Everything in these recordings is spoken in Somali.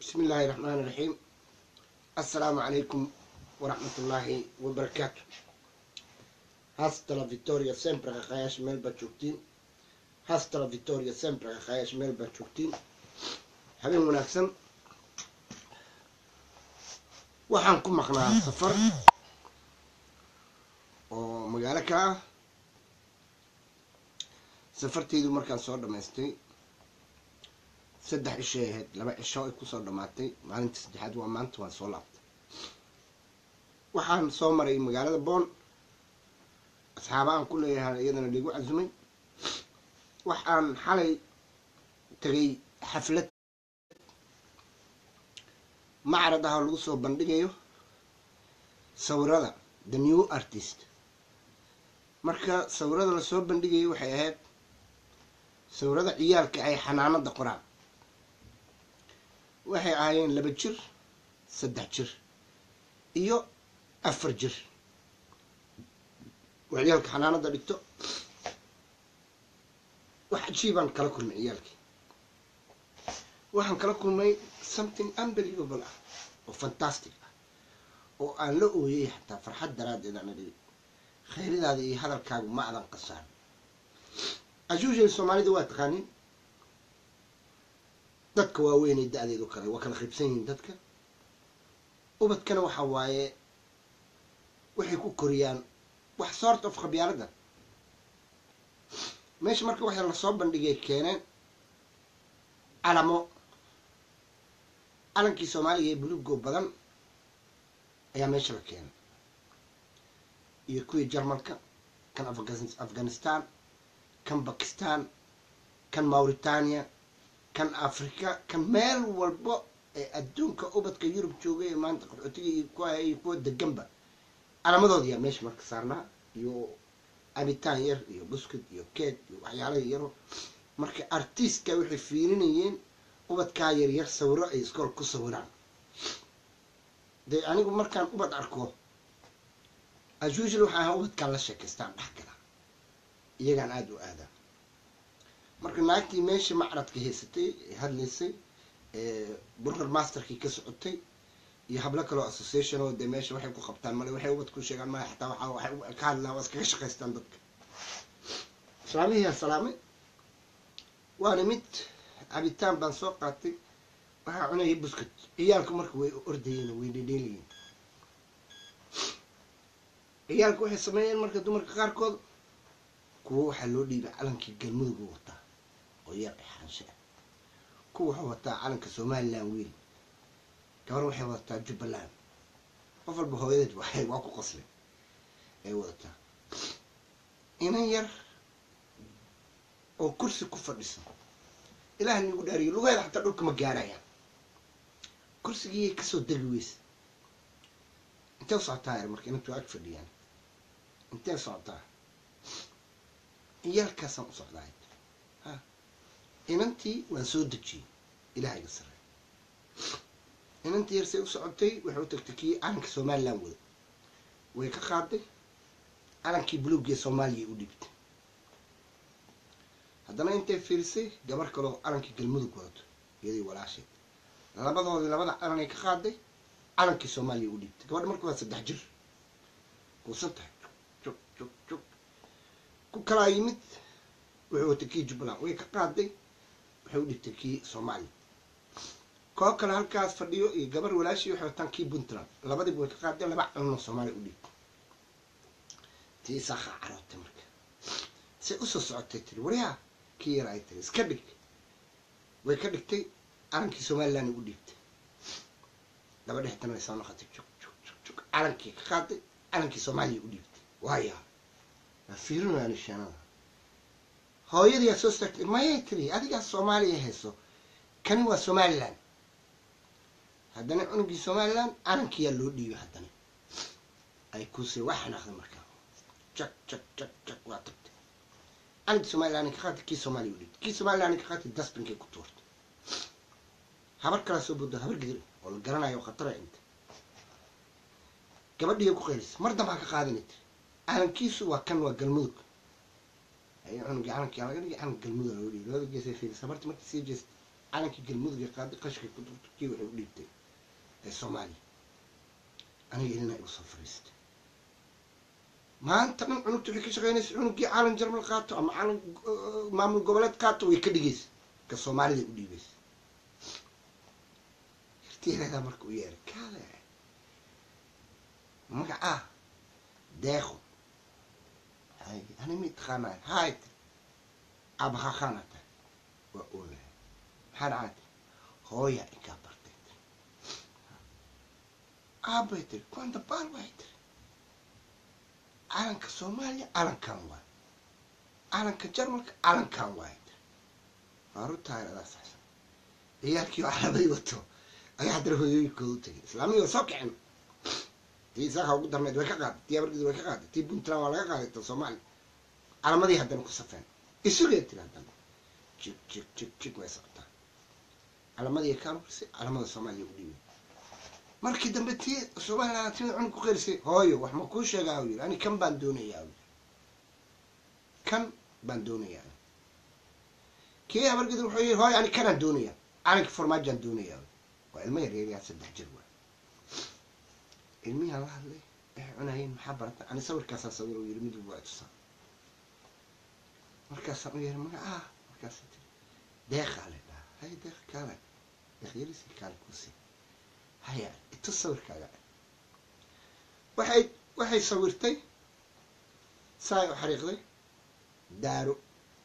بسم الله الرحمن الرحيم السلام عليكم ورحمة الله وبركاته hasta la victoria sempre qaqayash meel baad joogtiin hasta la victoria sempre qaqayash meel baad joogtiin habeen wanaagsan waxaan ku maqnaa safar oo magaalo ka ah safarteydu markaan soo dhamaystay saddex cishay ahayd laba cisho ay kusoo dhamaatay maalinta saddexaad waa maanta waan soo laabtay waxaan soo maray magaalada boon asxaaba aan ku leeyahay iyadana liigu casumay waxaan xalay tegay xaflad macrad ah oo lagu soo bandhigayo sawirada the new artist marka sawirada lasoo bandhigayo waxay ahayd sawirada ciyaalka ay xanaanada qoraan waxay ahaayeen laba jir saddex jir iyo afar jir waa ciyaalka xanaanada dhigto wax cajiibaan kala kulmay ciyaalkii waxaan kala kulmay something unbelievable ah oo fantastic ah oo aan la ooyay xataa farxad daraaddeed aan adhigi khayridaada iyo hadalkaagu ma adan qasaan ajuushal soomaalida waa taqaanin dadka waaweynay da-deedu kale waa kala qaybsan yihiin dadka ubadkana waxa waaye waxay ku koriyaan wax sort of khabyaalada meesha marka waxay lasoo bandhigay keeneen calamo calankii soomaaliya ee bulugoo badan ayaa meesha la keenay iyo kuwii jarmalka kan afghanistan kan bakistan kan mauritania kan africa kan meel walbo ee adduunka ubadka yurub joogay ee maanta qaxootiga iyo kuwa iyo kuwa deganba calaamadood yaa meesha marka saarnaa iyo cabitaan yar iyo buskut iyo keeg iyo waxyaalaha yaro marka artistka waxay fiirinayeen ubadkaa yaryar sawiro ay iskool ku sawiraan dee anigu markaan ubad arko asuushal waxaa ahaa ubadkaan la sheekaystaan dhex gala iyagaan aada u aadaa marka naagtii meesha macradka haysatay ee hadlaysay burger masterkii ka socotay iyo hablo kaloo association oo dee meesha waxay ku qabtaan male waxay ubad ku sheegaan male xataa waxaa waxay ka hadlaan waa iskaga shaqaystaan dadka islaamihii salaamay waana mid cabitaan baan soo qaatay waxaa cunayay buskut ciyaalku marka way ordayeen way dhedheelayiin ciyaalku waxay sameeyeen marka dumarka qaarkood kuwa waxaa loo dhiibay calankii galmudugu wataa oo yar xaanshe ah kuwa wuxuu wataa calanka somalilan wiil gabar waxay wadataa jubbaland qof walba hooyadeed waxay waa ku qosleen ay wadataa inan yar oo kursi ku fadhiso ilaah nigu dhaariyo lugeeda xataa dhulka ma gaarayaan kursigiiyay kasoo degi weysa intee u socotaa yar marka inantu ag fadhiyaan intee socotaa ciyaalkaasaan u socdaa ha inantii waan soo dejiyey ilaaha iga sarey inantii yarsay u socotay waxay u tagtay kii calanka somalilan wada way ka qaaday calankii buluugee soomaaliya u dhibtay haddana intay fiirisay gabar kaloo calankii galmudug wadato iyadii walaasheed labadoodii labada calanay ka qaaday calankii soomaaliya u dhiibtay gabadha marka waa saddex jir kuusan tahay jug jug jug ku kalaa yimid wuxuu watay kii jubbaland way ka qaaday waxay u dhibtay kii soomaaliya koo kale halkaas fadhiyo iyo gabar walaashii waxay wataan kii puntland labadiiba way ka qaadeen laba calanoo soomaaliya u dhiibtay tii isaaqa carootay marka say usoo socotay tiri waryaa kii yar ay tiri iska dhig way ka dhigtay calankii somaliland u dhiibtay gabadha xitana way soo noqotay jug jug jug jug calankii ka qaaday calankii soomaaliya u dhiibtay waaya waa fiirinaya nishaanada hooyadiyaa soo staagtay mayay tiri adigaa soomaaliya hayso kani waa somaliland haddana cunugii somaliland calankiyaa loo dhiibay haddana ay kuusay waa xanaaqday markaa jak jak jak jak waa tagtay calankii somaliland ka qaatay kii soomaaliya u dhiibtay kii somaliland ka qaatay dasbinkay ku tuurtay habar kalaa soo booddo habar gidir oo la garanayo oo khatara inta gabadhiiya ku qaylisay mar dambaa ka qaadanay tiri calankiisu waa kan waa galmudug ay cunugii calankii laga dhigay calanka galmudug loo dhiibay labada geesay fiilisay habartii markii sii jeestay calankii galmudugay qaaday qashkay ku durtay kii waxay u dhiibtay ee soomaaliya aniga ilina igu soo fariistay maanta dhan cunugta waxay ka shaqeynaysa cunugii calan jarmal qaato ama calan maamul goboleed qaato way ka dhigaysa ka soomaalida u dhiibaysa hirtiyareedaa marka u yeeray kaale magacaa deeqo hay ani mid taqaanay hay abakakana tahay waa oolahay maxaa dhacay hooya inkaa bartay aabay tiri kwanta baal waay tiri calanka soomaaliya calankan waay calanka jarmalka calankan waay tiri waarutahay adaa saxsan ciyaalkii oo calaamay wato ayaa haddana hooyooyinkooda u tegay islaamiga soo kicin tii isaaka ugu darneed way ka qaaday tii abargeed way ka qaaday tii puntland waa laga qaaday ta soomaaliya calamadii haddana ku safeen isugee tiri haddana jig jig jig jig way socotaa calamadii kaan urisay calamada soomaaliya u dhiibay markii dambe tii somaliland timid cunug ku qerisay hooyo wax ma kuu sheegaa u yiri ani kan baan doonayaa u kan baan doonayaa kii habargeed wuxuu yiri hooyo ani kanaan doonayaa calanka farmaajaan doonayaa waa ilmo yar yaryaa saddex jir waa ilmihi la hadlay waxay cunayeen maxaa barata ani sawirkaasaa sawir u yiri mid walba waa tusaa markaasaan u yeeri magacaa markaasa tiri deeqaa le dhaha hay deeq kaale deeq yarisi kaale kuusi haya itu sawirkaaga waxay waxay sawirtay saay u xariiqday daaro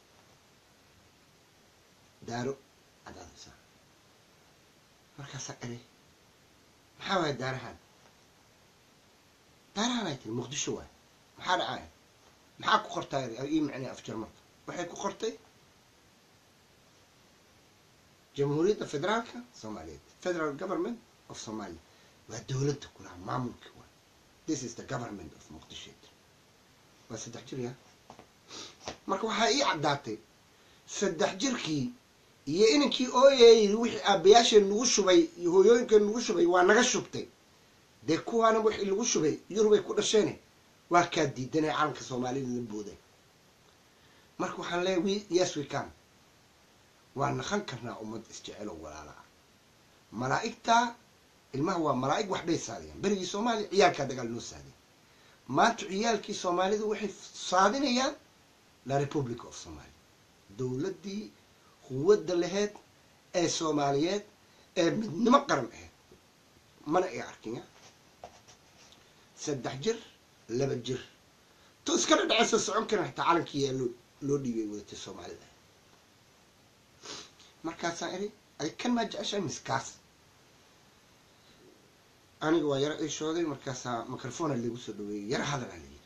daaro cadaadaysaa markaasaa eri maxaa waaya daarahan daarahan ay tiri muqdisho waay maxaa dhacaya maxaa ku qortaa ii micnay af jarmalka waxay ku qortay jamhuuriyadda federaalka soomaaliyeed federal government of somalia waa dowladda kulaha maamulka waa this is the government of muqdisho waa saddex jir ya marka waxaa ii caddaatay saddex jirkii iyo inankii ooyayiri wixii aabayaasheen nagu shubay iyo hooyooyinkeen nagu shubay waa naga shubtay dee kuwaana wixii lagu shubay yurubay ku dhasheene waa kaa diidanay calanka soomaalida la booday marka waxaan leeyahy we yes we can waa naqan karnaa ummad isjecel oo walaala ah malaa'igtaa ilmaha waa malaa'ig wax bay saadiyaan berigii soomaaliya ciyaalkaa dagaal noo saadiya maanta ciyaalkii soomaalidu waxay saadinayaan la republic of somalia dowladdii quwadda laheyd ee soomaaliyeed ee midnimo qaran ahayd mana ay arkinya saddex jir laba jir to iskana dhaceysa socon karin hataa calankiiyaa loo loo dhiibay wadatay soomaalida markaasaan iri ay kan maa jeceshahay miskaas aniga waa yaro ishooday markaasaa microphona lagu soo dhaweeyey yaro hadalaa layidhi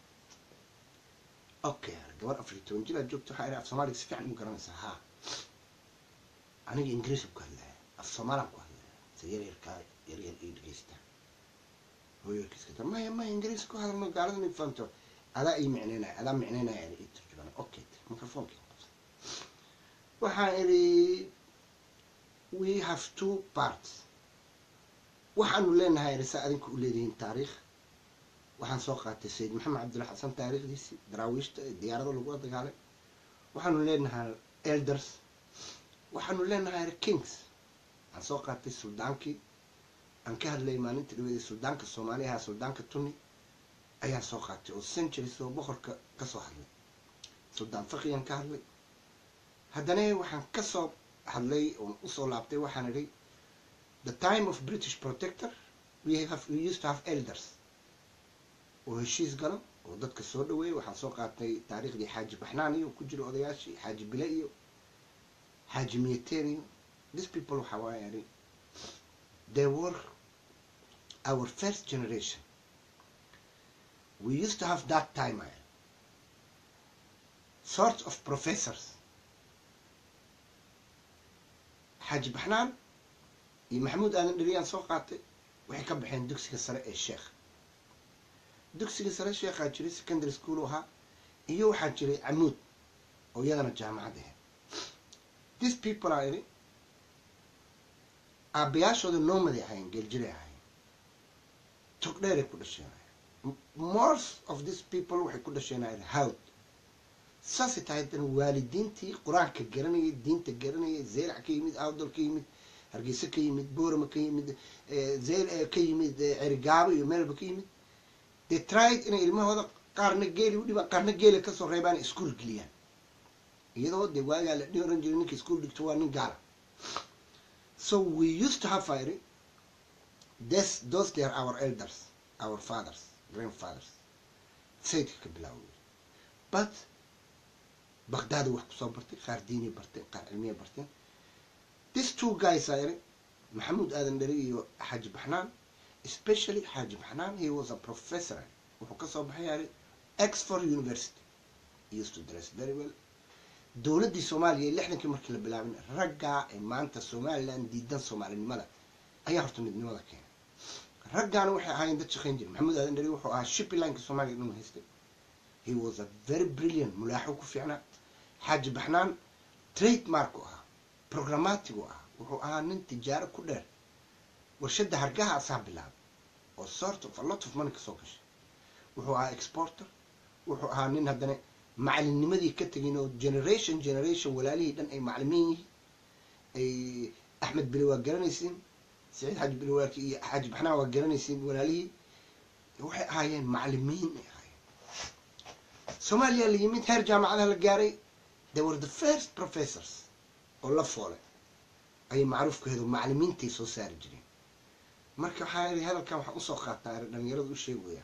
okay gabar afar iyo toban jir aad joogto waxaa iri af soomaaliga si fiican u garanaysaa haa aniga ingiriis ku hadlaya af soomaalaan ku hadlaya se yar yarkaa yar yar ii dhegeystaa hooyarkiiska maya maya ingiriis ku hadalno gaalada ma fahamto adaa ii micneynaya adaa micneynaya ii turjubana okay microphonekii waxaan iri we have two parts waxaanu leenahay risa adinka u leedihiin taariikh waxaan soo qaatay sayid maxamed cabdulla xasan taariikhdiisii daraawiishta ee diyaarado lagula dagaalay waxaanu leenahay elders waxaanu leenahay kings waxaan soo qaatay suldaankii aan ka hadlayay maalinta dhaweeda suldaanka soomaaliyaha suldaanka tuni ayaan soo qaatay oo centuries oo boqorka kasoo hadlay suldaan fakiyaan ka hadlay haddana waxaan kasoo hadlay oon usoo laabtay waxaan idhi the time of british protector we have we used to have elders oo heshiis galo oo dadka soo dhaweeyay waxaan soo qaatay taariikhdii xaaji baxnaan iyo ku jiro odayaashii xaaji bile iyo xaaji miyateer iyo these people waxaa waaya idhi they were our first generation we used to have that time I sort of professors xaaji baxnaan iyo maxamuud aadan dheriyaan soo qaatay waxay ka baxeen dugsiga sare ee sheekh dugsiga sare sheekhaa jiray secondary school ahaa iyo waxaa jiray camuud oo iyadana jaamacad ahayd these people are idhi aabayaashooda noomaday ahaayeen geeljiray ahaayeen togdheeray ku dhasheen most of these people waxay ku dhasheen hawd saasay tahay haddana waalidiintii qur-aanka garanayay diinta garanayay zeylac ka yimid awdal ka yimid hargeysa ka yimid boorama ka yimid zeyl ka yimid cerigaabo iyo meelba ka yimid they tried inay ilmahooda qaarna geeli u dhibaan qaarna geeli kasoo reebaan iskuol geliyaan iyadoo dee waagaa la dhi oran jiray ninka iskuol dhigto waa nin gaala so we used to have fire this those they are our elders our fathers grandfathers sayidka ka bilaaway but baghdad wax kusoo bartay qaar diinay barteen qaar cilmiya barteen this two guys are maxamuud aadan dheri iyo xaaji baxnaan especially xaaji baxnaan he was a professor wuxuu kasoo baxay yari exford university he used to dress very well dowladdii soomaaliya lixdankii markii la bilaabin raggaa ee maanta somaliland diidan soomaalinimada ayaa horta midnimada keenay raggaana waxay ahaayeen dad shaqayn jira maxamuud aadan dheri wuxuu ahaa shipilineka soomaaliya dhan haystay he was a very brilliant mulaaxo ku fiicnaa xaaji baxnaan trade marku ahaa programmatigu ahaa wuxuu ahaa nin tijaaro ku dheer warshadda hargaha asaa bilaabay oo sort of a lot of money kasoo gashay wuxuu ahaa exporter wuxuu ahaa nin haddana macalinnimadii ka tegin oo generation generation walaalihii dhan ay macalimiin yihiin ay axmed bili waa garanaysiin saciid xaaji bili waaki iyo xaaji baxnaan waa garanaysiin walaalihii waxay ahaayeen macalimiin ay ahaayeen soomaaliya la yimid heer jaamacadaha la gaaray they were the first professors oo la foolay ayay macruufkaheedu macalimiintay soo saari jireen marka waxaa ii hadalkan waxaan usoo qaataa dhalinyarada u sheegaya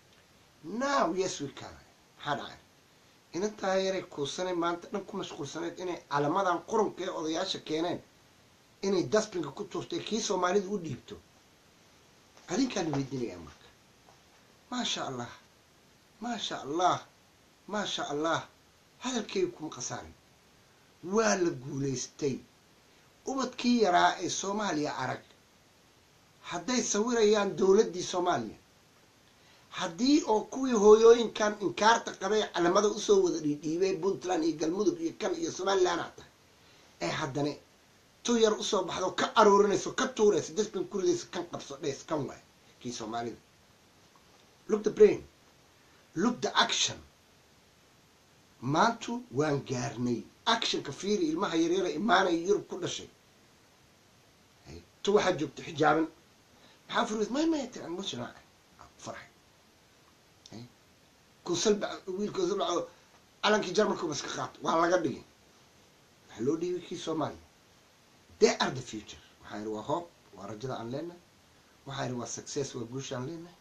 now yes we can maxaa dhacay inantaa yaray kuusanay maanta dhan ku mashquulsaneyd inay calamadan qurunka ee odayaasha keeneen inay dasbinka ku tuurtay kii soomaalida u dhiibto adinkaan weydiinaya marka maasha allah maasha allah maasha allah hadalkeyga kuma khasaarin waa la guulaystay ubadkii yaraa ee soomaaliya arag hadday sawirayaan dowladdii soomaaliya haddii oo kuwii hooyooyinkan inkaarta qabay calamada usoo wada dhiidhiibay puntland iyo galmudug iyo kan iyo somaliland aa tahay ee haddana tu yar usoo baxdo ka aroorinayso ka tuurayso dasbin kuridaysa kan qabso dhees kan waay kii soomaalida look the brain look the action maantu waan gaarnay actionka fiiri ilmaha yaryara imaanaya yurub ku dhashay tu waxaa joogta xijaaban maxaa furi may may tiri emotional farxay kusalba wiil kusalbaco calankii jarmalka baska qaato waa laga dhigay waxaa loo dhiibay kii soomaaliya they are the future waxaa yidhi waa hoob waa rajada aan leenahay waxaa yidhi waa success waa guusha aan leenahay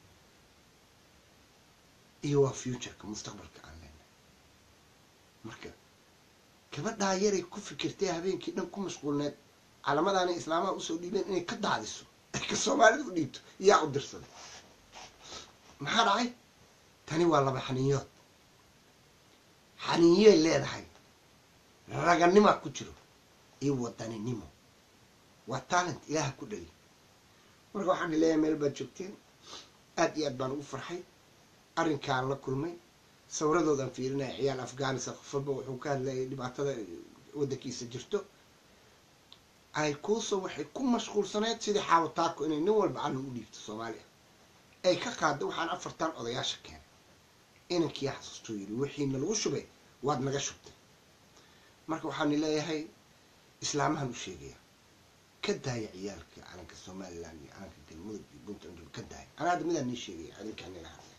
iyo waa futureka mustaqbalka aan leenahay marka gabadhaa yaray ku fikirtay habeenkii dhan ku mashquulneed calamadaanay islaamaha usoo dhiibeen inay ka daadiso ay ka soomaalida u dhiibto yaa u dirsaday maxaa dhacay tani waa laba xaniinyood xaniinyay leedahay raganimaa ku jiro iyo wadaninimo waa talent ilaaha ku dhali marka waxaan leeyahay meel baad joogteen aad iyo aad baan ugu farxay arrinkaan la kulmay sawiradoodaan fiirinaya ciyaal afghanistan qof walba wuxuu ka hadlayay dhibaatada waddankiisa jirto ay kuusoo waxay ku mashquulsaneyd sidii xaawataako inay nin walba callin u dhiibto soomaaliya ay ka qaada waxaan afartan odayaasha keenay inankiyaa xasuustuu yidhi wixiina lagu shubay waad naga shubtay marka waxaan leeyahay islaamahan u sheegaya ka daaya ciyaalka calanka somaliland iyo calanka galmudug iyo puntland ka daaya anaa hadda midaan nii sheegaya adinkaan nila hadlaya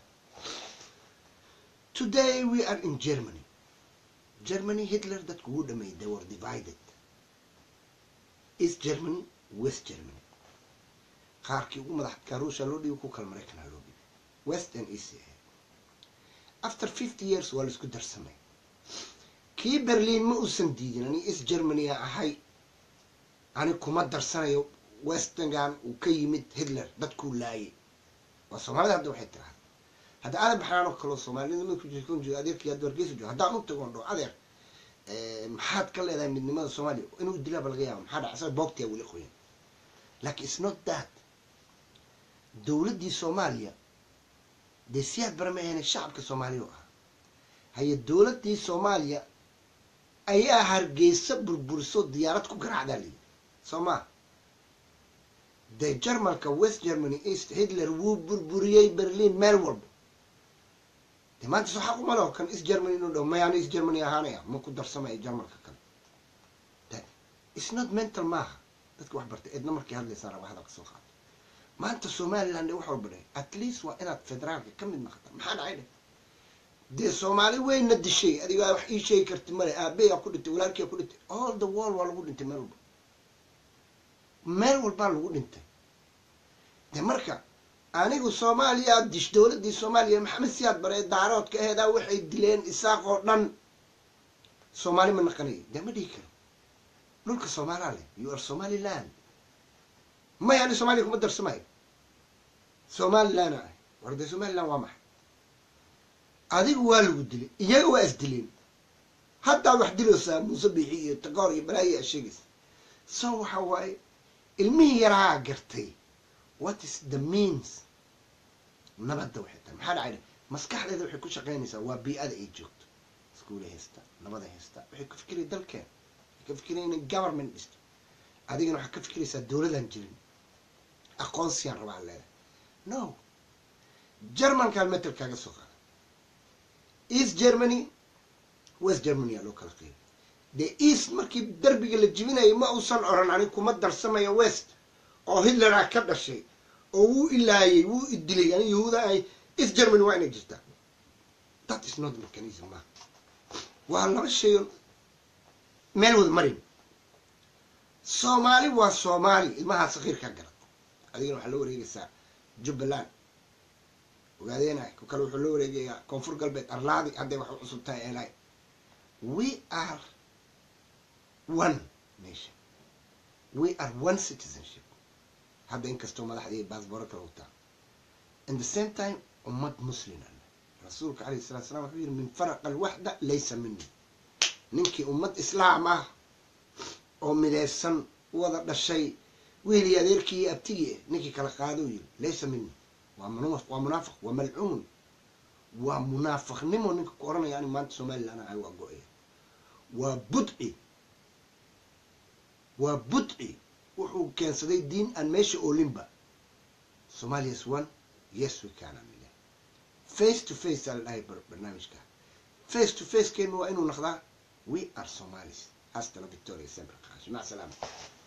today we are in germany germany hitler dadku wuu dhameeyay they were divided east germany west germany qaarkii ugu madaxadkaa ruushia loo dhiibay ku kala maraykanha loo dhiibay west and east after fifty years waa laisku darsamay kii berliin ma uusan diidin ani east germany-a ahay ani kuma darsanayo westngan uu ka yimid hitler dadkuu laayay waa soomaalida hadda waxay tiraahda hadda aadan baxnaan oo kaleo soomaalida mid adeerkii hadda wargeysa joogo haddaan u tagoon dho adeer maxaad ka leedahay midnimada soomaaliya inuu dilaaba laga yaaba maxaa dhaca asaga boogtiyaa weli qoyan laakiin it's not that dowladdii soomaaliya dee siyaad bara ma ahayna shacabka soomaaliya oo ah haye dowladdii soomaaliya ayaa hargeysa burburiso diyaarad ku garaacdaa layidhi soo maa dee jarmalka west germany east hitler wuu burburiyey berliin meel walba de maanta soo xaq uma leho kan is germany inuu dhaho mayaana is germany ahaanaya ma ku darsamaya jarmalka kale it's not mental maaha dadka wax bartay eedna markay hadlaysaa raba hadalka soo qaato maanta somaliland wax walba dheh at least waa inaad federaalka ka mid naqata maxaa dhacay dheh dee soomaali weyna dishay adigaa wax ii sheegi karti male aabeyaa ku dhintay walaalkiyaa ku dhintay all the wall waa lagu dhintay meel walba meel walbaa lagu dhintay de marka anigu soomaaliya dish dowladdii soomaaliya maxamed siyaad bare daaroodka aheedaa waxay dileen isaaq oo dhan soomaali ma naqanayo dee ma dhihi karo dhulka soomaalaa leh you are somaliland maya ani soomaaliya kuma darsamayo somaliland ah war dee somaliland waa maxay adigu waa lagu dilay iyaga waa is dileen haddaad wax diloosaa muuse biixi iyo tagoor iyo balaayo aa sheegaysa so waxa waaye ilmihii yarahaa gartay what is the means nabadda waxay tahay maxaa dhacay maskaxdeeda waxay ku shaqaynaysaa waa bii-ada ay joogto iskuula haysta nabada haysta waxay ku fikiraya dalkeeda waxay ka fikiraya inay government dhisto adigana waxaad ka fikiraysaa dowladaan jirin aqoonsiyaan rabaa leedahay no germankaan metel kaaga soo qaada east germany west germany aa loo kala qeybay dee east markii derbiga la jibinayo ma uusan oran ani kuma darsamayo west oo hitleraa ka dhashay oo wuu ilaayay wuu idilay ani yahuuda ay east germany waa inay jirtaa that is not mechanism ma waa laba shay meel wada marin soomaali waa soomaali ilmahaa sakiirkaa garad adigana waxaa loo wareegaysaa jubbaland ogaadeena ku kale wuxuu loo wareegayaa koonfur galbeed arlaadi hadday wax u cusub tahay eelaay we are one nation we are one citizenship hadda inkastoo madaxdii baasbooro kala wataa in the same time ummad muslima rasuulka alayh salatu salam wuxuu yihi min faraqa alwaxda laysa mini ninkii ummad islaam ah oo mideysan wada dhashay wiilii adeerkii iyo abtigii ninkii kala qaado yiri laysa mini waa waa munaafiq waa malcuun waa munaafiqnimo ninka ku oranaya ani maanta somaliland ahay waa go-aya waa budci waa budci wuxuu keensaday diin aan meesha oolinba somalia is one yes we can amile face to face aa la dhahay barnaamijka face to face keenu waa inuu naqdaa we are somalis hasta la victoria sempre qash mac salaama